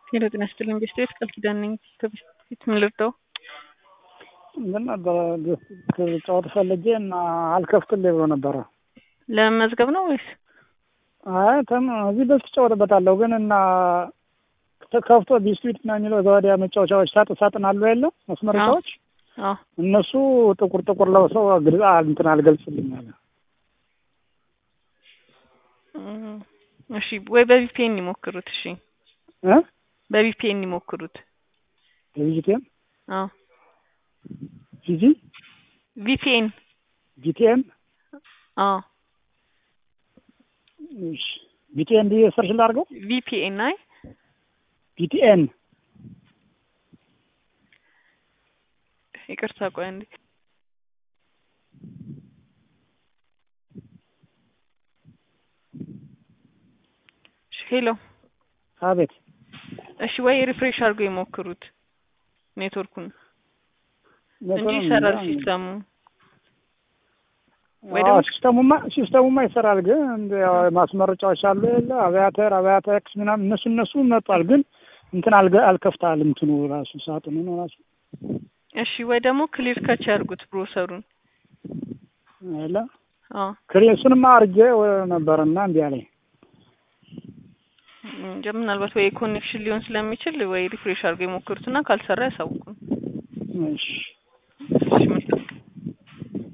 ሄሎ ጤና ይስጥልኝ ቤስቴት ቃል ኪዳን ነኝ ከቤት ምን ልርዳው? ምን ነበረ ጨዋታ ፈልጌ እና አልከፍትልኝ ብሎ ነበረ። ለመመዝገብ ነው ወይስ? አይ ተም እዚህ በፊት ጨዋታበታለሁ ግን እና ከፍቶ ቢስዊት ነው የሚለው ዘወዲያ መጫወቻዎች ሳጥን ሳጥን አሉ የለ መስመረቻዎች አዎ እነሱ ጥቁር ጥቁር ለብሰው ግልጽ እንትን አልገልጽልኝ አለ። እም፣ እሺ ወይ በቪፒኤን ይሞክሩት። እሺ እ በቪፒኤን ይሞክሩት። ቪጂቲኤም አዎ ቪጂ ቪፒኤን ቪቲኤም አዎ እሺ ቪቲኤን ብዬ ሰርች ላድርገው። ቪፒኤን አይ ቪቲኤን ይቅርታ ቆይ አንዴ እሺ፣ ሄሎ አቤት እሺ ወይ ሪፍሬሽ አድርገው ይሞክሩት ኔትወርኩን እንጂ ይሰራል ሲስተሙ ወይ ደግሞ- አዎ፣ ሲስተሙማ ሲስተሙማ ይሰራል። ግን እንደ ያው ማስመረጫዎች አሉ የለ አብያተር አብያተር ኤክስ ምናምን እነሱ እነሱ መጥቷል። ግን እንትን አልገ- አልከፍታል እንትኑ ራሱ ሳጥኑ ነው ራሱ እሺ ወይ ደግሞ ክሊር ከች ያድርጉት ብሮሰሩን የለ አዎ ክሬሱንማ አርጌ ነበርና እንዲህ አለኝ። እንጃ ምናልባት ወይ ኮኔክሽን ሊሆን ስለሚችል ወይ ሪፍሬሽ አድርገው የሞክሩትና ካልሰራ ያሳውቁን። እሺ እሺ